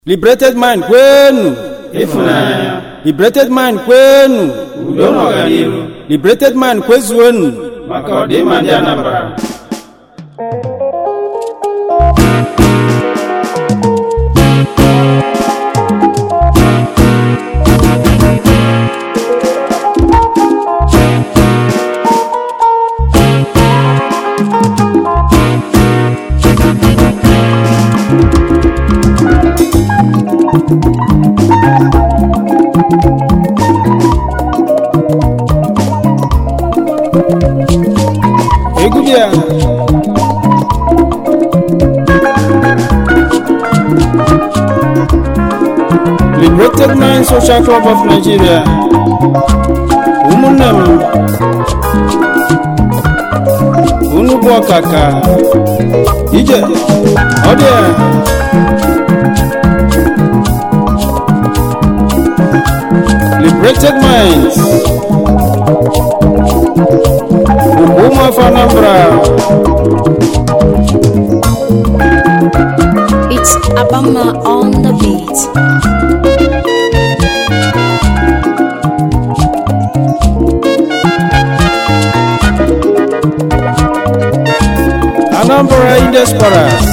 liberated mind kwenu ịfụnanya liberated mind kwenu udo na ọganihu liberated mind kwezuonu maka ọdịmma ndị Anambra egwu bịa liberated mind social club of nigeria ụmụnne m unu bụ ọkaka ije ọ dị ya liberated minds ugwu ụmụafọ anambra It's Abama on the beat. anambra indesperas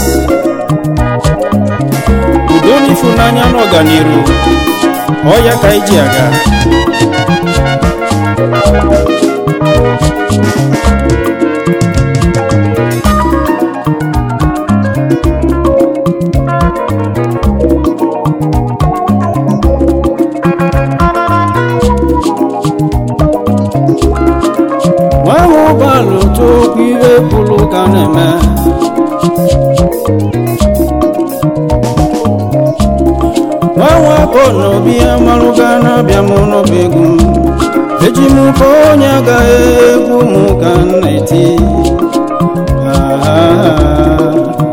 udo na ịfụnanya na ọganiru ọya ka iji aga nwa ahụ ụgbọala otu okwu iwe pụrụ ka na-eme nwa nwakọ n'obi amalụga na-abịa m n'ọba egwu m eji m ka onye agaghị egwu m ka m na-eti Ah.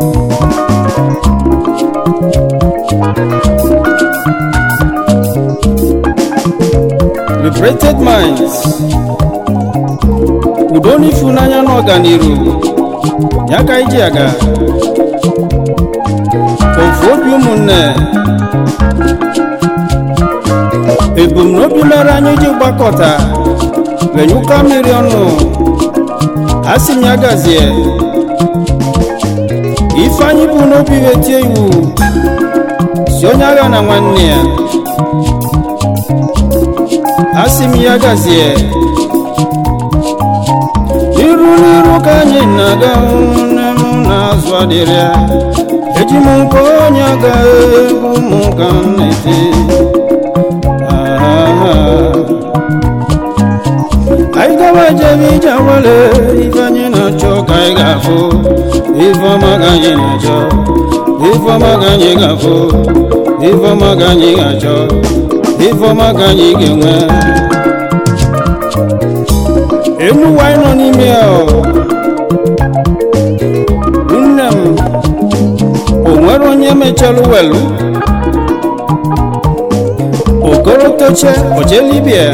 liberated minds udo n'ịfụnanya na ọganiru ya ka iji aga ofu obi ụmụnne ebumnobi mere anyị ji gbakọta wenyụka mmiri ọnụ a sị m ya gazie ifeanyị bụ n'obi wetie iwu si onye agha na nwanne ya a sị m ya gazie iru n'iru ka anyị na-aga nne m na-azụ adịrị ya eji m nke onye aga egwu m ka m na-eti Ah. anyị gawa jebe ije awale ife anyị na-achọ ka anyị ga-afụ ife ọma ka anyị na-achọ ife ọma ka anyị ga-afụ ife ọma ka anyị ga-achọ ife ọma ka anyị ga-enwe enu ụwa anyị nọ n'ime ya ọ. nne m o nwere onye mechalụ welu okorotoche ojelibia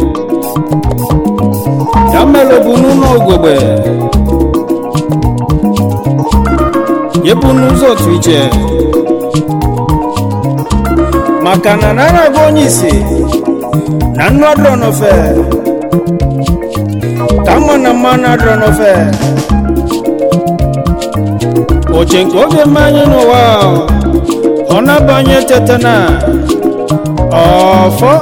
ya mere bụ n'ụlọ ogogbe yebu n'ụzọ otu iche maka na nara bụ onye isi na nnu adọrọ n'ofe ka mma na mmanụ adọrọ n'ofe oche nke oge mmanya n'ụwa ahụ, ọ na-abanye tete na ọfọ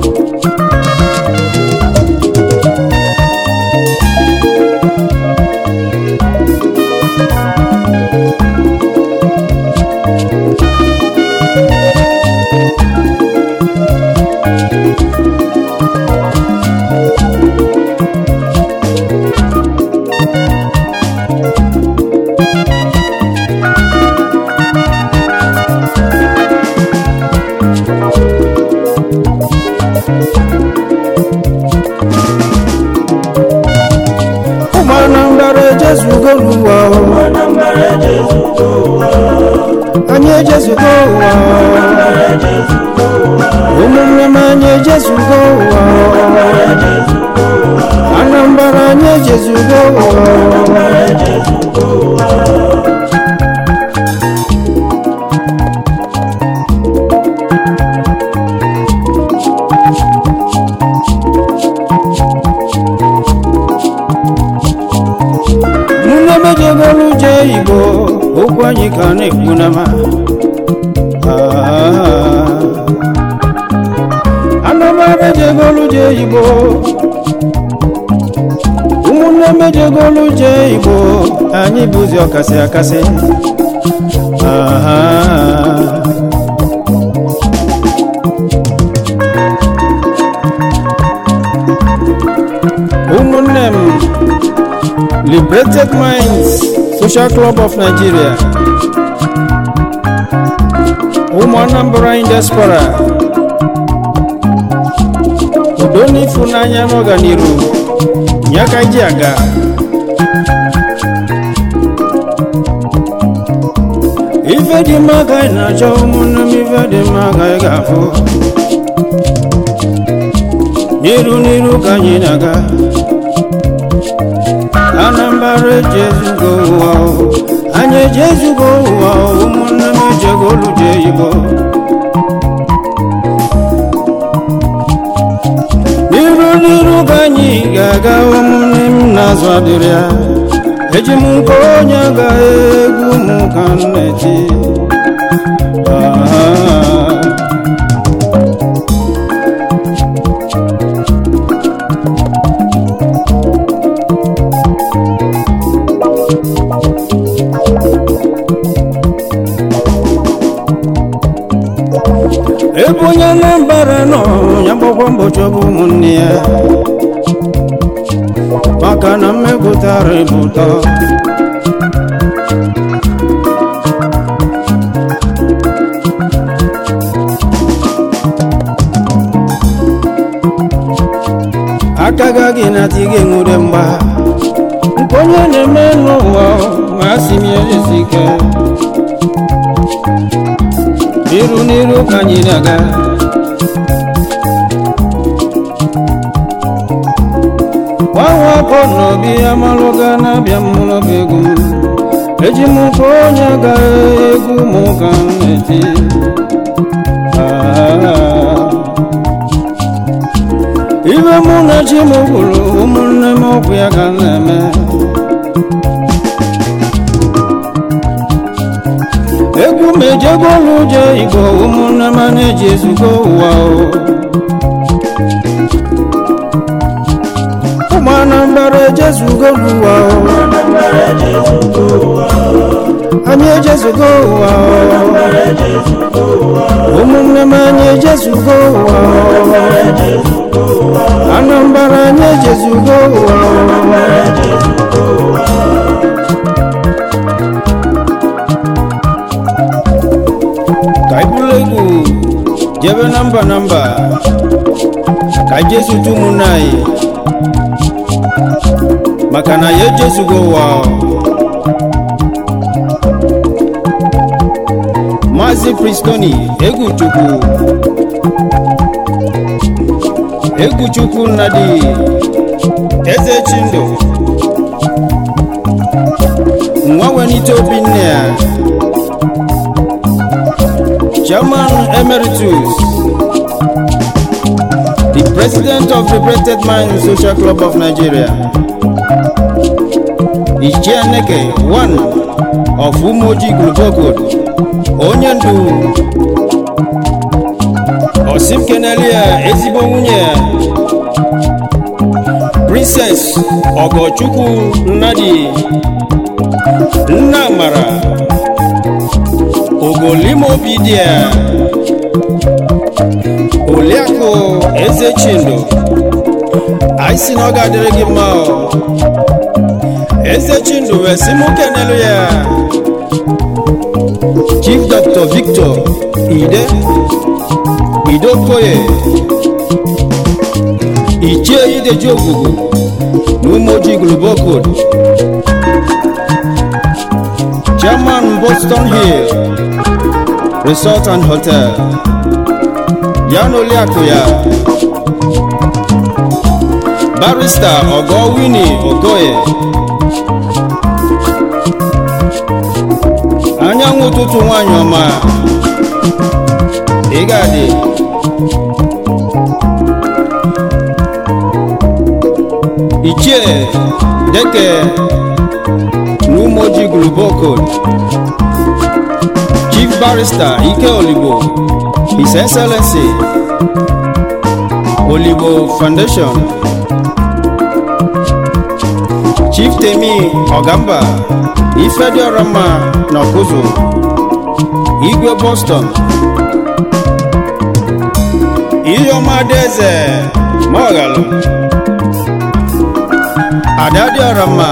ụmụ anambra ejezugo n'ụwa o. anyị ejezugo ụwa ụmụnne m anyị ejezugo ụwa anambra anyị ejezugo ụwa ka na-ekwu nama anambra jegolu je igbo ụmụnne mejegolu je igbo anyị bụzi ọkasị akasị Ah. ụmụnne m liberated minds social club of nigeria ụmụ anambra in diaspora udo na ịfụnanya n'ọganiru nye aka ji aga ife dị mma ka anyị na-achọ ụmụnne m ife dị mma ka anyị ga-afụ n'iru n'iru ka anyị na-aga anambra ejezugo ụwa o. anyị ejezugo ụwa o, ụmụnne m ejegolu je igbo n'iru n'iru ka anyị ga-aga ụmụnne m na-azụ adịrị ya eji m nke onye ga egwu m ka m na-eti Ah. ebe onye anambra nọ ya gbakwa mbọchị ọ bụ ụmụnne ya maka na mmepụtara bụ ụtọ aka gaghị na ti gị nwere mgba nke onye na-eme n'ụwa ma a sị m ya esi ike n'iru n'iru ka anyị na-aga gbanwe akọ n'obi amalụga na-abịa m n'ọba egwu m eji m nke onye ga egwu m ka m na-eti Ah. ibe mụ na chi m gwuru ụmụnne m ọgwụ ya ka m na-eme egwu m ejego n'ụjọ igbo ụmụnne m na-eji ezugo ụwa o ụmụ anambra ejezugo n'ụwa o anyị ejezugo ụwa o ụmụnne m anyị ejezugo ụwa o anambra anyị ejezugo ụwa o ka anyị bụrụ egwu jebe na mba na mba ka anyị jesutu ụmụnne anyị maka na ya ejezugo ụwa maazị pristoni egwu chukwu egwu chukwu nnadi eze chindu nwa wenite obi nne ya Chairman Emeritus, the President of the Liberated Minds Social Club of Nigeria, Ichianeke, one of Umoji Global onye ndu Osim Kenelia ezigbo nwunye ya Princess Ogochukwu Nnadi Nnamara ogolimobidia oliakụ eze chindo anyị si na ọ ga-adịrị gị mma o. eze chindo wee sị mụ kenelu ya chief dr victor ide idokoye ichie ideji ogwugwu na umoji global code chairman boston hill resort and hotel ya na oliakụ ya barista ogo wini ogoye anyanwụ ụtụtụ nwanyị ọma ị ga-adị ichie deke n'umoji global code chief barrister ike olibo his excellency olibo foundation chief temi ọgamba ifediorama na ọkụzụ igwe boston iheọma adaeze maọgalụ adadịọrama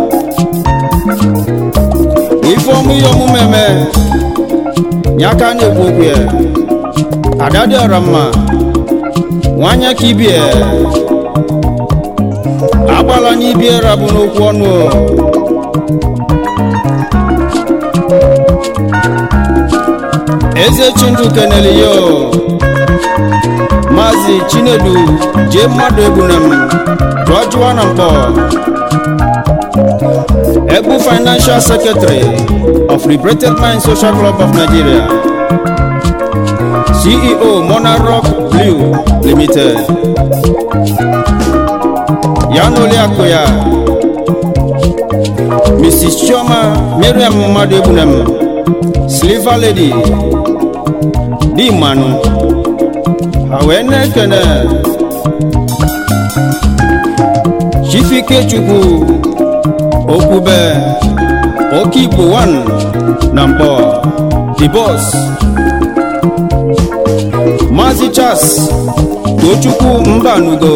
ifeọmụ ihe omume eme nyaka na-ekwu okwu ya adadịọrama nwanya ka ibie agbala n'ibie rabụ n'okwu ọnụ o. eze chindu kenele yo maazị chinedu jee mmadụ egbunem jụọjụwa na mkpọ egbu financial secretary of liberated mind social club of nigeria ceo monarch blue limited ya na oliakụ ya mrs chioma miriam mmadụ egbunem silver lady di mmanụ ha wee na-ekene chifikechukwu okwube oke igbo 1 na mkpọ the boss maazị charles tochukwu mbanugo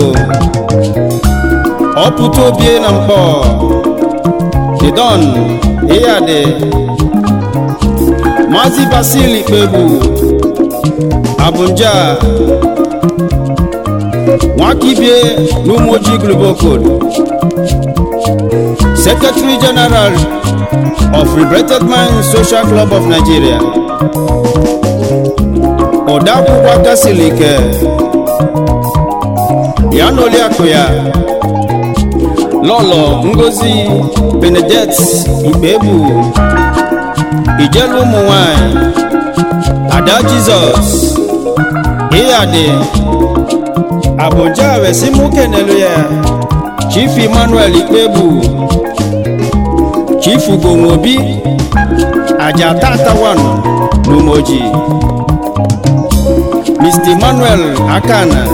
ọpụta obie na mkpọ the don ịyadị maazị basil ikpebu abunja nwakibie n'ụmụoji global code secretary general of liberated mind social club of nigeria odeakwụkwọ aka siri ike ya na oliakụ ya lọlọ ngozi benedet ikpebu ijelu ụmụ nwanyị ada jizọs ịyadị abụja wesi mụ kenelu ya chief emmanuel ikpebu chief ugonwobi aja tatawan n'umoji mr emmanuel akana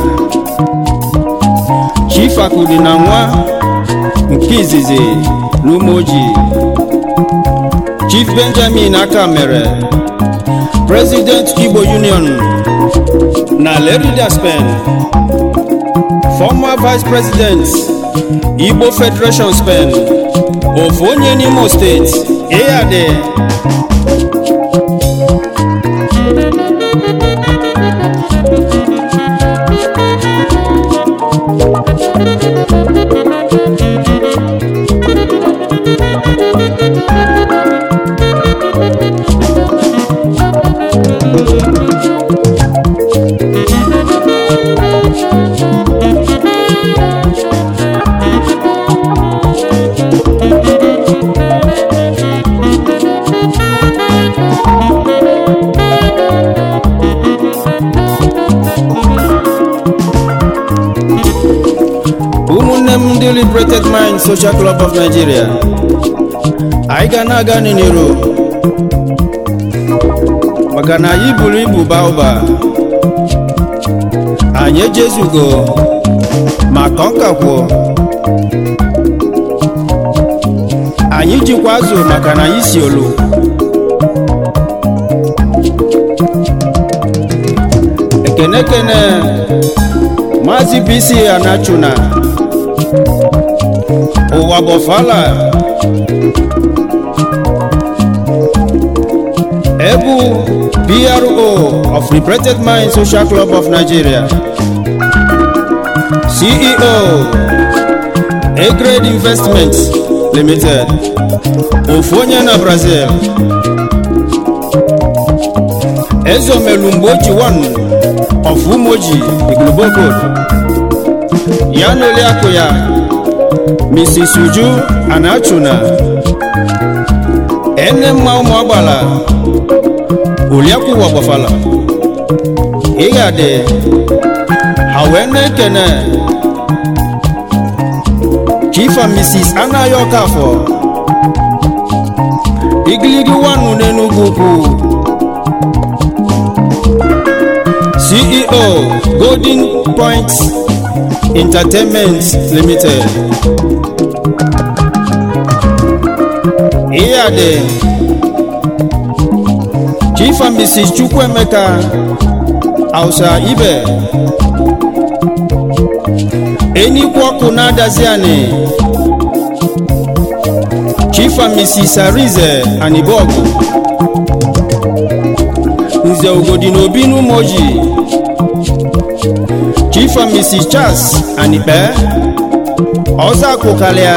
chief akudi na nwa nke izizi n'umoji chief benjamin aka mere president igbo union na lerida spain former vice president igbo federation spain ofu onye n'imo steeti ịyadị ụmụnne m ndị liberated mind social club of nigeria anyị ga na-aga n'iro maka na anyị buru ibu baa ụba anyị ejezugo ma kọnkakwuo anyị jikwa azụ maka na anyị si olu ekene kene maazị bc anachuna ụwa bọfala ebu pro of liberated mind social club of nigeria ceo agrade investment limited ofu onye na brazil ezomelumgboji 1 of umoji iglobokod ya na oliakụ ya mrs uju anachuna ene mma ụmụ agbala oliakụ ụwa gbafala ịghadị ha wee na-ekene chief and mrs anaghị ọkafọ igiligi wanu n'enugwu ukwu ceo golden point entertainment limited ihe a dị chief and mrs chukwuemeka hausa ibe enyikwu ọkụ na-adazi anị chief and mrs arize anibọgụ nze ugodi na obi n'ụmụoji chief and mrs charles anikpe ọzọ akụkalịa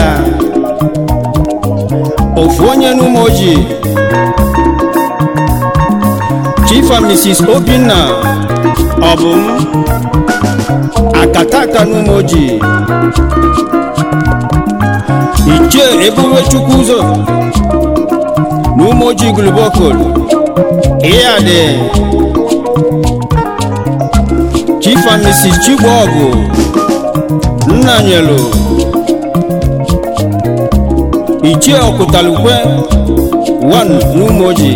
ofu onye n'ụmụoji chief and mrs obinna ọbụm akataka n'ụmụoji ichie ebube chukwu ụzọ n'ụmụoji glubokol ihe a dị chief and mrs chigbọgụ nnanyelu ichie ọkụtalukwe 1 n'ụmụoji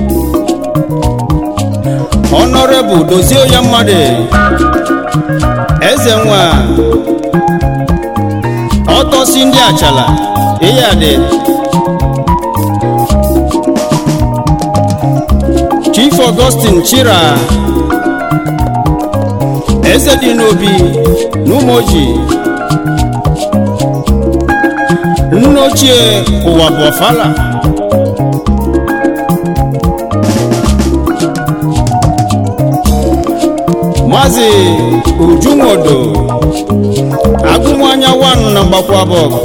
honorable dozie ya mmadụ eze nwa ọtọsi ndị achala ihe a dị chief augustin chira eze dị n'obi n'ụmụoji nne ochie ụwa bụ ọfala maazị ujunwodo agụnwanya wan na mgbakwa bọgụ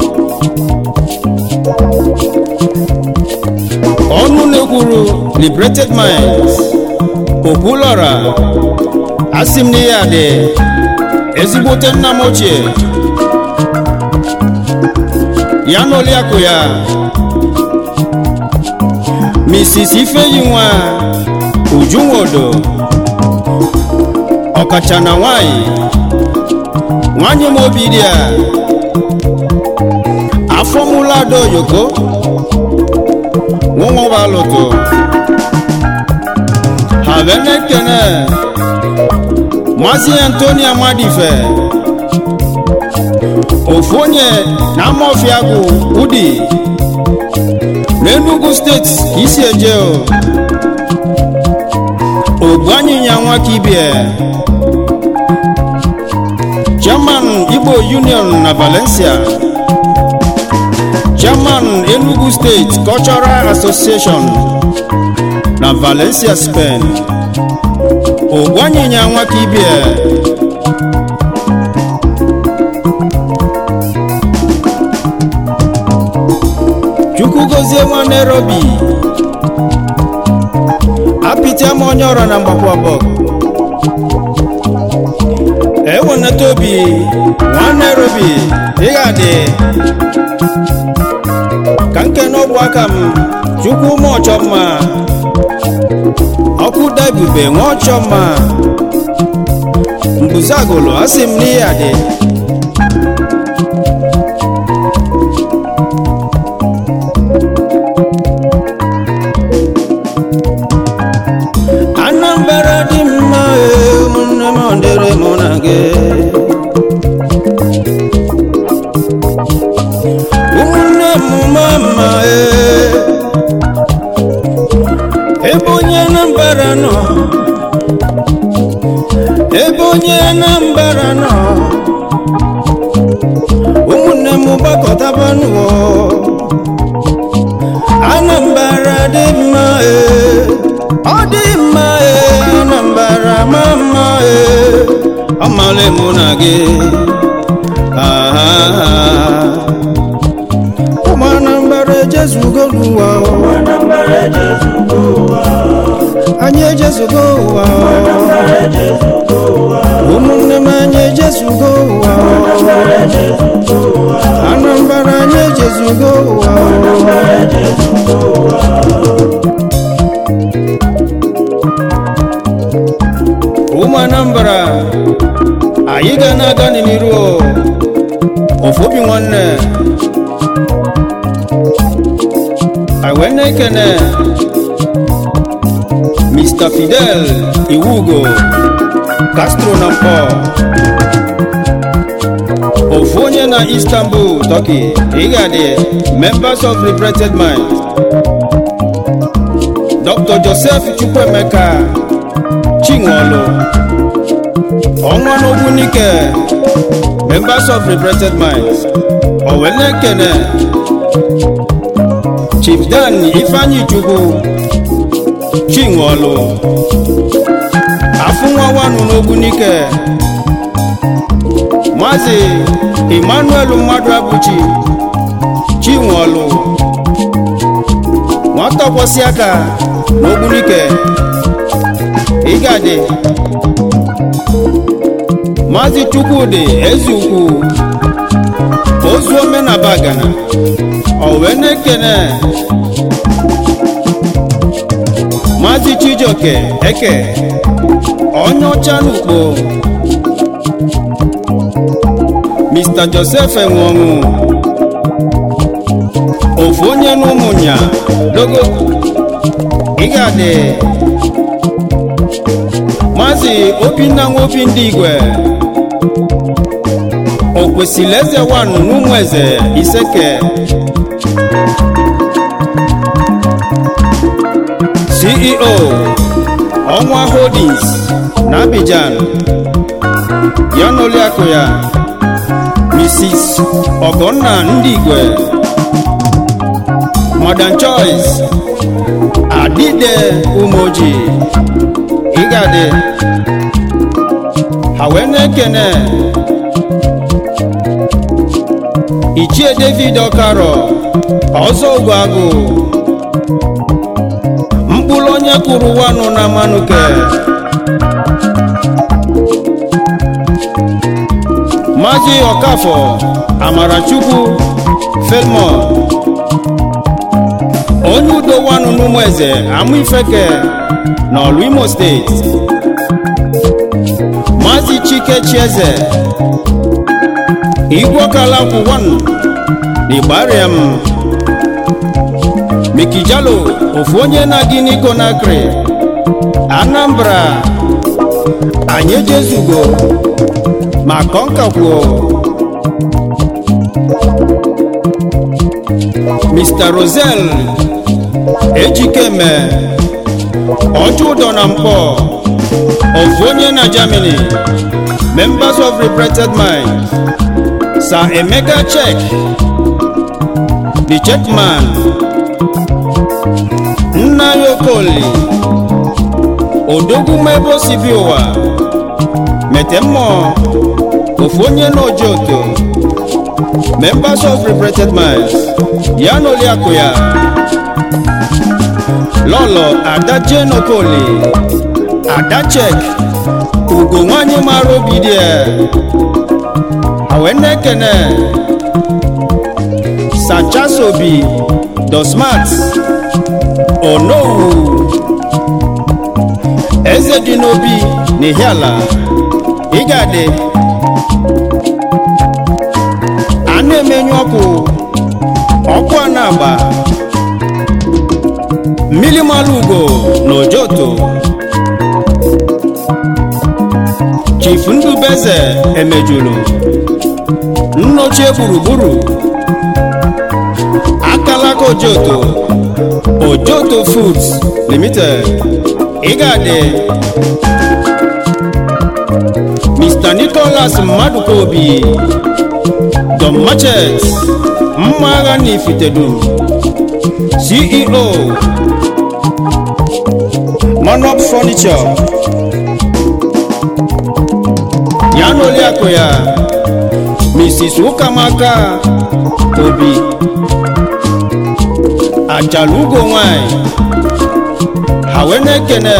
ọnụ na-ekwuru liberated minds okwulọra asị m n'ihe a dị ezigbote nna m ochie ya na oliakụ ya mrs ifeyi nwa ujunwodo ọkacha na nwanyị nwanyị m obi dị a afọmụla ada oyoko nwụnwụbalụtụ ha benekene maazị antonia madife ofu onye na amofia bụ udi n'enugu steeti ka isi eje o ogbu anyịnya nwa kibie chairman igbo union na valencia chairman enugu state cultural association na valencia spain ogbu anyịnya nwa kibie chukwu gozie nwa nairobi apịtịa m onye ọrụ na mgbakwa bọgụ ewenata obi nwa nairobi ịghadị ka nke n'ọbụ aka m chukwu ụmụ ọchọ mma ọkụ dabube nwa ọchọ mma mbuzagụlụ asị m n'ihe adị anambra dị mma ee, ụmụnne m ọ dịrị mụ na gị ụmụnne m ma mma ee. ebe onye anambra nọ ebe onye anambra nọ ụmụnne m gbakọtabanụọ anambra dị mma ee. ọ dị mma ee anambra ma mma ee ọmala mụ na gị Ah, ụmụ anambra ejezugo n'ụwa anyị ejezugo ụwa ụmụnne m anyị ejezugo ụwa anambra anyị ejezugo ụwa ụmụ anambra anyị ga na-aga n'iru o. ofu obi nwanne anyị wee na-ekene mr fidel iwugo castro na mkpọ ofu onye na istanbul turkey ịgadị members of regretted mind dr joseph chukwuemeka chinwolu ọnwa n'ogbunike members of regretted minds owenekene chief dan ifeanyi chukwu chinwolu afụnwawanu n'ogbunike maazị emmanuel mmadụ abụchi chinwolu nwata kwọsị aka n'ogbunike ịgadị maazị chukwudị ezeukwu ozu omenabagana owe na-ekene maazị chijioke eke onye ọcha n'ukpo mr joseph enweọnwụ ofu onye n'ụmụnya dogo ịgadị maazị obinna nwobi ndị igwe o kwesịrị eze wan n'ụmụ eze iseke ceo ọnwa holdings na abidjan ya na oliakụ ya mrs ọgọnna ndị igwe madam choice adide umoji ịgadị ha wee na-ekene ichie david ọkarọ ọzọ ogwuagụ mkpụrụ onye kwuru wanụ na manuke maazị ọkafọ amarachukwu felmon onye udo wanụ n'ụmụ eze amụ ifeke na ọlụ imo steeti maazị chike chieze igwokalakwụ wan n'ịgbarịam mikijalo ofu onye na-agị n'ikonakri anambra anyị ejezugo ma kọnkakwuo mr rosel ejikeme ọjọ ụdọ na mkpọ ofu onye na germany members of regretted mind sir emeka chek the checkman nna ya okoli odogwu ebe si bi ụwa mete mmụọ ofu onye na ojoto members of regretted minds ya na oliakụ ya lọlọ ada jane okoli ada chek ugo nwanyị mara obi dị ya awenekene sachasobi dosmat onowu eze dị n'obi n'ihiala ịgadị a na-emenyu ọkụ ọkụ a na-agba mmiri mara ugo na ojoto chief ndubeze emejulu nnochie gburugburu akalaka ojoto ojoto foods limited ịgadị mr nicholas mmadukobi don machet mma agha na ifitedu ceo monop furniture ya na oliakụ ya mrs ụkamaka obi ajala ugo nwanyị ha wee na-ekene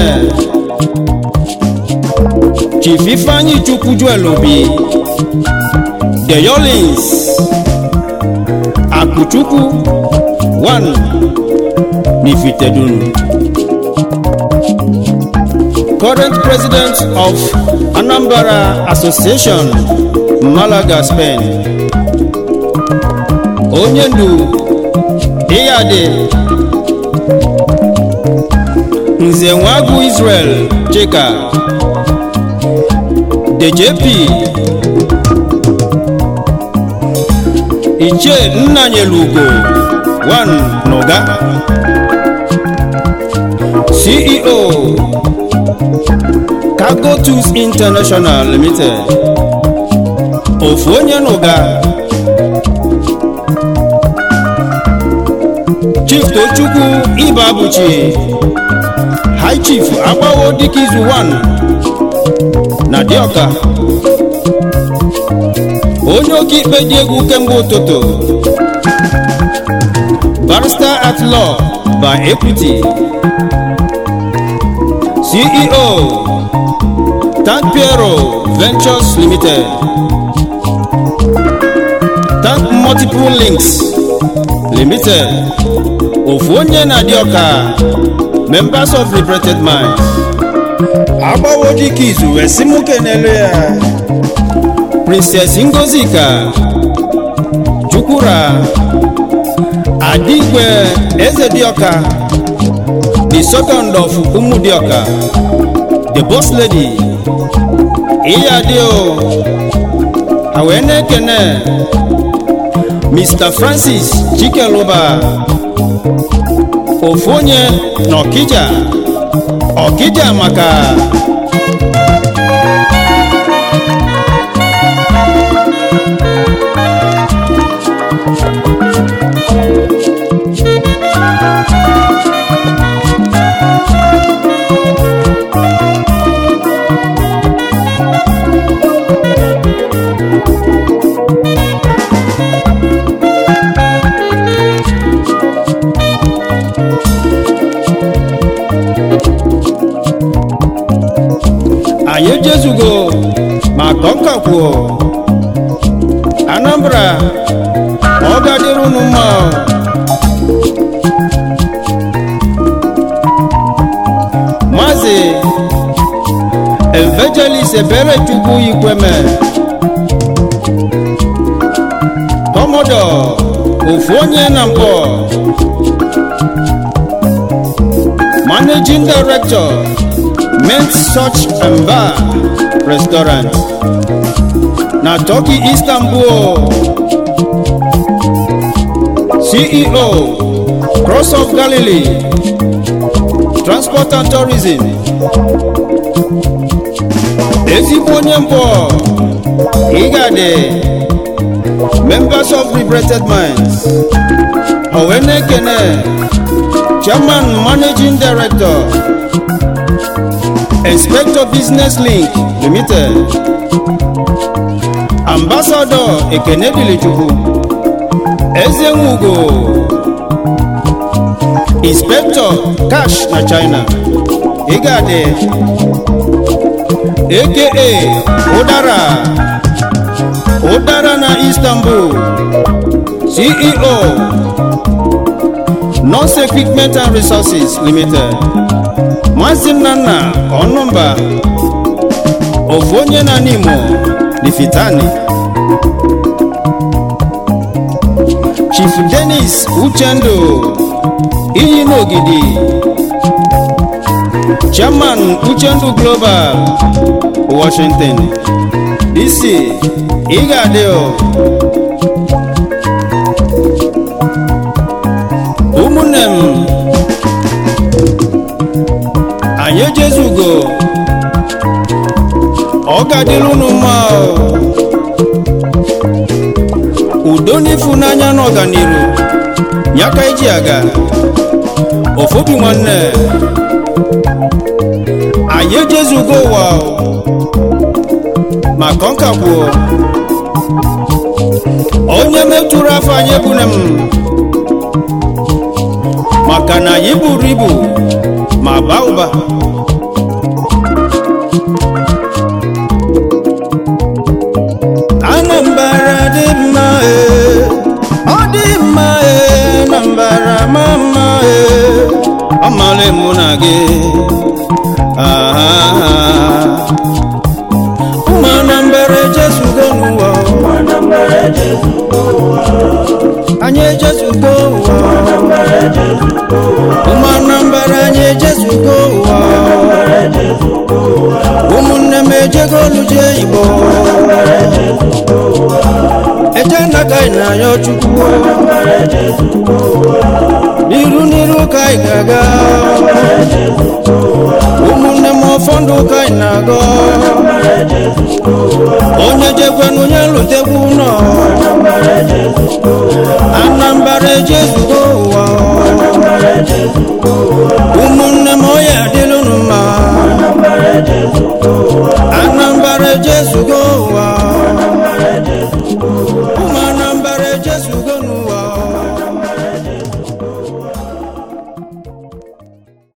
chief ifeanyi chukwu juel obi the yolins akụchukwu 1 n'ifitedunu current president of anambra association malaga spain onye ndu ịyadị nze nwagwu israel chika djp ichie nnanyelugo 1 n'ụga ceo cargo tools international limited ofu onye n'ụga chief tochukwu ibabuchi high chief agbawo dikizu 1 na dioka onye oke ikpe dị egwu kemgbe ụtụtụ barrister at law by equity ceo tank piero ventures limited tank multiple links limited ofu onye na dioka members of liberated minds agbawo dike izu wee si mụ kenelu ya princess ngozika chukwura adigwe eze dioka the second of umu dioka the boss lady iya dị o ha wee na-ekene mr francis chikeluba ofu onye n'ọkija ọkija maka anyị ejezugo ma kọnkakwuo anambra ọ gadịrị unu mma o. maazị evangelist ebere chukwu ikweme kọmọdọ ofu onye na mbọ managing director Mint Search and Bar Restaurant na Turkey Istanbul CEO Cross of Galilee Transport and Tourism ezigbo onye mbụ ịgadị members of liberated minds owenekene chairman managing director inspector business link limited ambassador ekenedilichukwu ezenwugo inspector cash na china ịgadị aka ụdara ụdara na istanbul ceo nurse equipment and resources limited nwazi nnanna ọnụmba ofu onye na n'imo lifitani chief denis uchendu iyi n'ogidi chairman uchendu global washington dc ịga-adị o ụmụnne m anyị ejezugo ọ ga-adịrị unu mma o. udo n'ifunanya na ọganiru ya ka iji aga ofobi nwanne anyị ejezugo ụwa o. maka nkagbuo onye metụrụ afọ anyị ebune m maka na anyị buru ibu ma baa ụba anambra dị mma ee ọ dị mma ee anambra ma mma ee ọ mara mụ na gị ahaha ụmụ anambra ejezugo n'ụwa anyị ejezugo ụwa ụmụ anambra anyị ejezugo na-ayọ chukwu n'iru n'iru ka anyị ga-aga ụmụnne m ụfọdụ ka anyị na-aga onye jekwenụ onye lutekwu ụlọ anambara ejezugo ụwa ụmụnne m onye